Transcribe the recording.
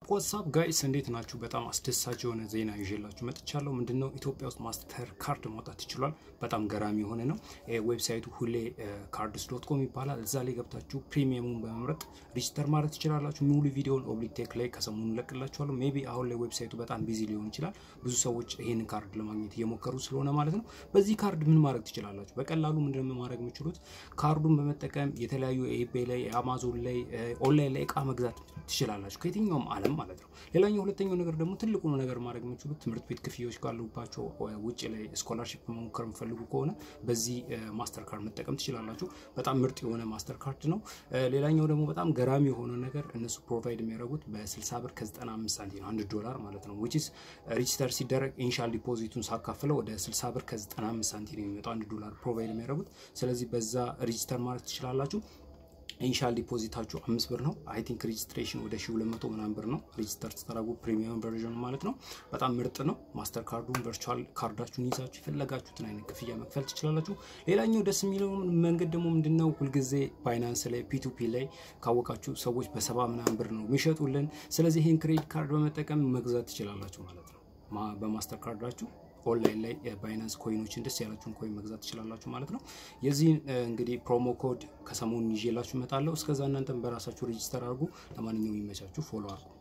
ዋትሳፕ ጋይስ እንዴት ናችሁ? በጣም አስደሳች የሆነ ዜና ይዤላችሁ መጥቻለሁ። ምንድነው ኢትዮጵያ ውስጥ ማስተር ካርድ ማውጣት ይችሏል። በጣም ገራሚ የሆነ ነው። ዌብሳይቱ ሁሌ ካርድስ ዶት ኮም ይባላል። እዛ ላይ ገብታችሁ ፕሪሚየሙን በመምረጥ ሪጅስተር ማድረግ ትችላላችሁ። ሙሉ ቪዲዮን ኦብሊቴክ ላይ ከሰሞኑ ለቅላችኋለሁ። ሜቢ አሁን ላይ ዌብሳይቱ በጣም ቢዚ ሊሆን ይችላል። ብዙ ሰዎች ይህን ካርድ ለማግኘት እየሞከሩ ስለሆነ ማለት ነው። በዚህ ካርድ ምን ማድረግ ትችላላችሁ? በቀላሉ ምንድነው ማድረግ የምችሉት? ካርዱን በመጠቀም የተለያዩ ኤቤይ ላይ አማዞን ላይ ኦንላይን ላይ እቃ መግዛት ትችላላችሁ ከየትኛውም ዓለም ማለት ነው። ሌላኛው ሁለተኛው ነገር ደግሞ ትልቁ ነገር ማድረግ የምችሉት ትምህርት ቤት ክፍያዎች ካሉባቸው ውጭ ላይ ስኮላርሽፕ መሞከር የምፈልጉ ከሆነ በዚህ ማስተር ካርድ መጠቀም ትችላላችሁ። በጣም ምርጥ የሆነ ማስተር ካርድ ነው። ሌላኛው ደግሞ በጣም ገራሚ የሆነ ነገር እነሱ ፕሮቫይድ የሚያደርጉት በ60 ብር ከ95 ሳንቲም ነው፣ አንድ ዶላር ማለት ነው። ዊችስ ሪጅስተር ሲደረግ ኢኒሻል ዲፖዚቱን ሳካፍለው ወደ 60 ብር ከ95 ሳንቲም የሚመጣው አንድ ዶላር ፕሮቫይድ የሚያደርጉት። ስለዚህ በዛ ሪጅስተር ማድረግ ትችላላችሁ። ኢኒሻል ዲፖዚታችሁ አምስት ብር ነው። አይ ቲንክ ሬጅስትሬሽን ወደ ሺ ሁለት መቶ ምናምን ብር ነው። ሬጅስተር ስትደረጉ ፕሪሚየም ቨርዥን ማለት ነው። በጣም ምርጥ ነው። ማስተር ካርዱን ቨርቹዋል ካርዳችሁን ይዛችሁ የፈለጋችሁትን አይነት ክፍያ መክፈል ትችላላችሁ። ሌላኛው ደስ የሚለው መንገድ ደግሞ ምንድነው ሁልጊዜ ባይናንስ ላይ ፒቱፒ ላይ ካወቃችሁ ሰዎች በሰባ ምናምን ብር ነው የሚሸጡልን። ስለዚህ ይህን ክሬዲት ካርድ በመጠቀም መግዛት ትችላላችሁ ማለት ነው በማስተር ካርዳችሁ ኦንላይን ላይ ባይናንስ ኮይኖችን ደስ ያላችሁን ኮይን መግዛት ትችላላችሁ ማለት ነው። የዚህን እንግዲህ ፕሮሞ ኮድ ከሰሞኑን ይዤላችሁ እመጣለሁ። እስከዛ እናንተም በራሳችሁ ሬጂስተር አድርጉ። ለማንኛውም ይመቻችሁ። ፎሎ አድርጉ።